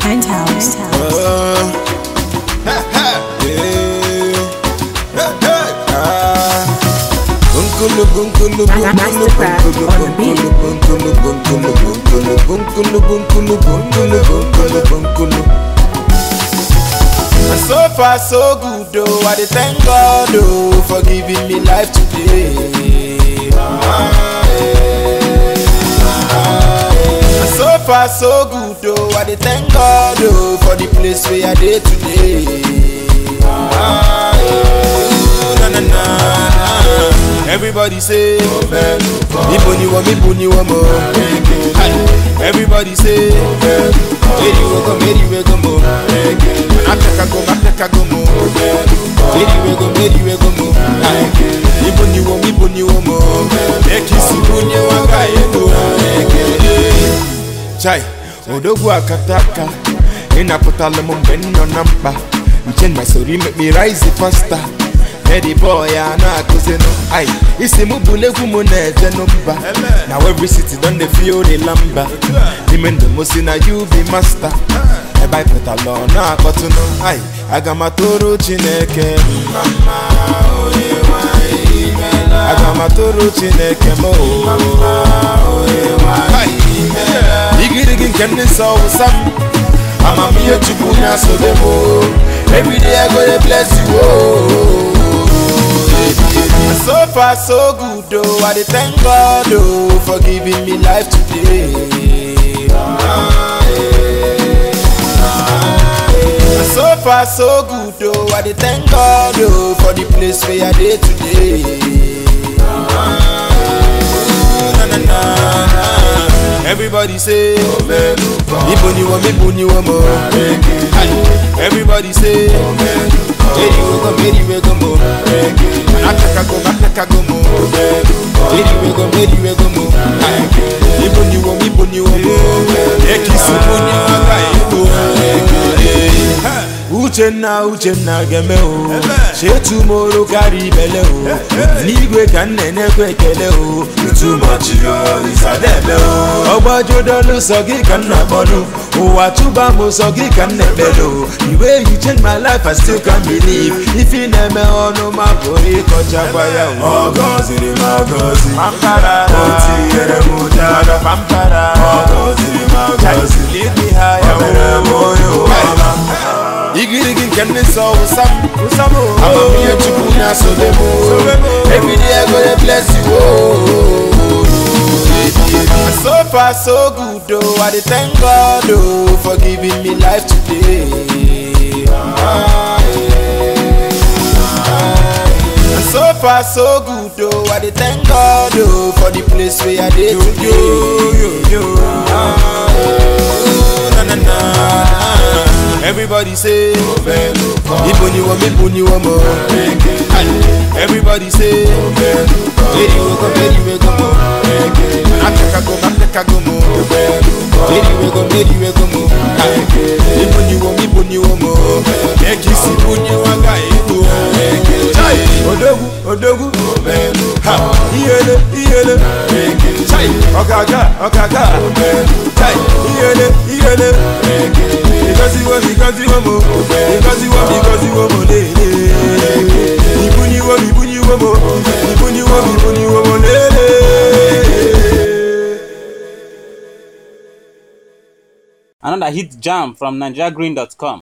Penthouse. Uh, ha, ha, yeah. Ha, ha, ah. Bunkulu, bunkulu, bunkulu, Mastercraft bunkulu, on the beat. bunkulu, bunkulu, bunkulu, bunkulu, bunkulu, bunkulu, bunkulu, bunkulu. And so far so good oh, I dey thank God oh for giving me life today. Ah, eh, ah, eh. And so far so good oh, I dey thank God oh for the place where I dey today. Ah, eh, na, na, na, na. Everybody say, Ibo ni wo, Ibo ni wo mo. Hi. Everybody say, Eri we go, Eri we go mo. Ateka go, Ateka go mo. Eri we go, Eri we go mo. Hi. Ibo ni wo, Ibo ni wo mo. Ekisi bunye wanga ego. Chai, odogwu akataka ịnapụtala m mgbe m nọ na mkpa nche na soro make me rise faster Eddie boy a na-akụzinụ ai isi m bụla egwu m na-eje n'mba na every city don dey feel the lamba n'ime ndụ m si na you be master ebe anyị pụtala ọ na-akpọtụnụ ai aga m atụrụ chineke mma mma onye nwanyị imela aga m atụrụ chineke m igirigi nke ndị nsọ wụsa m amamihe chukwu na-asobe m o. every day i go dey bless you o. And so far so good oh, I dey thank God oh for giving me life today. Ah, eh, ah, eh. And so far so good oh, I dey thank God oh for the place where I dey today. Ah, na, na, na, na. Everybody say, Ibo ni wo, Ibo ni wo mo. Hi. Everybody say, Eri we go, Eri we go mo. Ateka go, Ateka go mo. Eri we go, Eri we go mo. Hi. Ibo ni wo, Ibo ni wo mo. Ekisi bunye wanga ego. Uchenna Uchenna geme o Shetu moro kari bele o N'igwe ka nne na-ekwe ekele o Too much yo isadebe o Ọgbajudolu sọ gị ka nna kpọnụ Ụwa chụba m sọ gị ka nna ekpele o The way you change my life I still can't believe Ife na-eme ọnụ ma pụrụ ịkọchakwa ya o Ọ gọziri m agọzi Pampara O tinyere m ụdara Pampara Ọ gọziri m agọzi Lead me higher O mere m onye ụwa igirigi nke ndị nsọ wụsa m amamihe chukwu na-asobe m every day I go dey bless you o. And so far so good oh, I dey thank God oh for giving me life today. Ah, eh, ah, eh. And so far so good oh, I dey thank God oh for the place where I dey today. Ah, eh, na, na, na, na. Everybody say, Ibo ni wo, Ibo ni wo mo. Hi. Everybody say, Eri we go, Eri we go mo. Ateka go, Ateka go mo. Eri we go, Eri we go mo. Hi. Ibo ni wo, Ibo ni wo mo. Ekisi bunye waga ego. Chai, odogwu, odogwu. Ha, iyele, iyele. Chai, ọ̀gàgà, ọ̀gàgà. Chai, iyele, iyele. Because you want, because you want more. Because you want, because you want more. Lele. Ibu ni wo, ibu ni wo mo. Ibu ni wo, ibu ni wo mo. Lele. Another hit jam from NigeriaGreen.com.